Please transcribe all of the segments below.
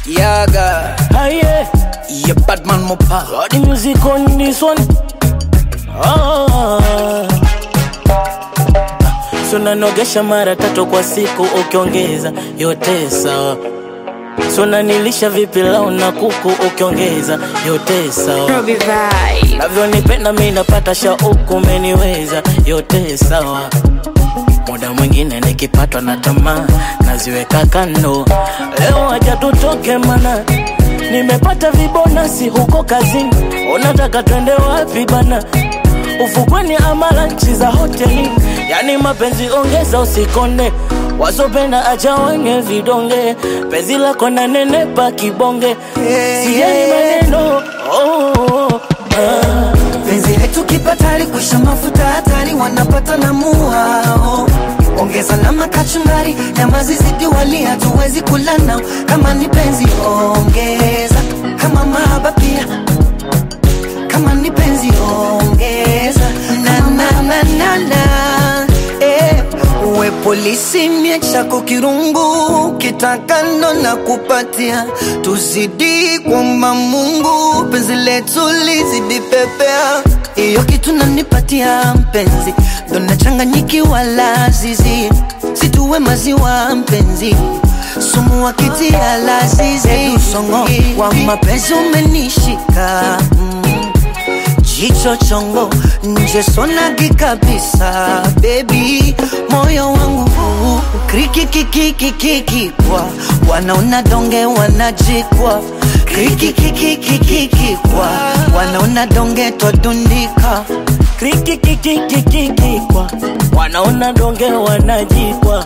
Yaga, Aye, yeah, Batman Mopa. got the music on this one. Ah. So nanogesha mara tatu kwa siku ukiongeza yote sawa. So nanilisha vipilau na kuku ukiongeza yote sawa. Robbie Vibe. Navyonipenda mi napata shauku, umeniweza yote sawa. Muda mwingine nikipatwa na tamaa naziweka kando. Leo aja tutoke mana, nimepata vibonasi huko kazini. Unataka twende wapi bana? Ufukweni ama lanchi za hoteli? Yani mapenzi ongeza, usikonde wazopenda acha wenye vidonge. Penzi lako na nenepa kibonge, sijali maneno oh, oh, oh, ah. penzi letu kipatari kuisha mafuta hatari wanapata na muao ongeza na makachungari nyama zizidi wali hatuwezi kula nao kama ni penzi ongeza kama mahaba pia kama ni penzi ongeza na na na na na eh, uwe polisi mie chako kirungu kitakano na kupatia tuzidi kwamba Mungu penzi letu lizidi pepea hiyo kitu nanipatia mpenzi ndo nachanganyikiwa lazizi situwe maziwa mpenzi sumu wakitia lazizi usongo wa mapenzi umenishika mm. Jicho chongo nje sonagi kabisa baby, moyo wangu krikikikikikikikwa wanaona donge wanajikwa krikikikikikikikwa wanaona donge twadundika krikikikikikikwa wanaona donge wanajikwa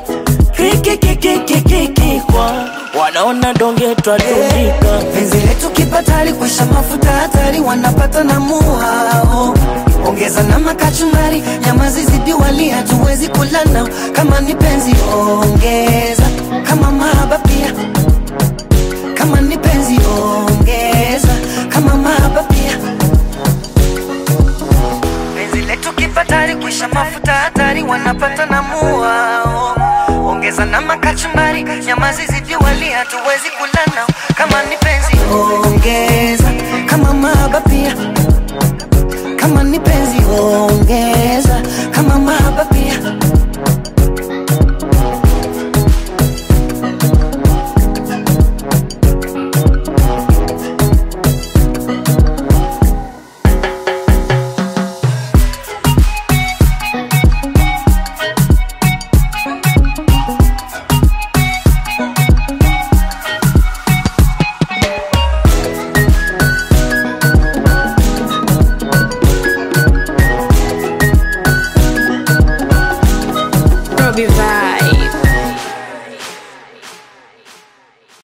krikikikikikikwa wanaona donge twadundika penzi letu kipatali kuisha mafuta hatari wanapata na muhao ongeza na makachumari nyama zizidi wali hatuwezi kula nao kama ni penzi ongeza kama mahaba pia kama ni penzi ongeza kama mahaba pia penzi letu kipatari kuisha mafuta hatari wanapata na muhao ongeza na makachumari nyama zizidi wali hatuwezi kula nao kama ni penzi ongeza kama mahaba pia kama ni penzi ongeza kama mahaba pia Robbie Vibe.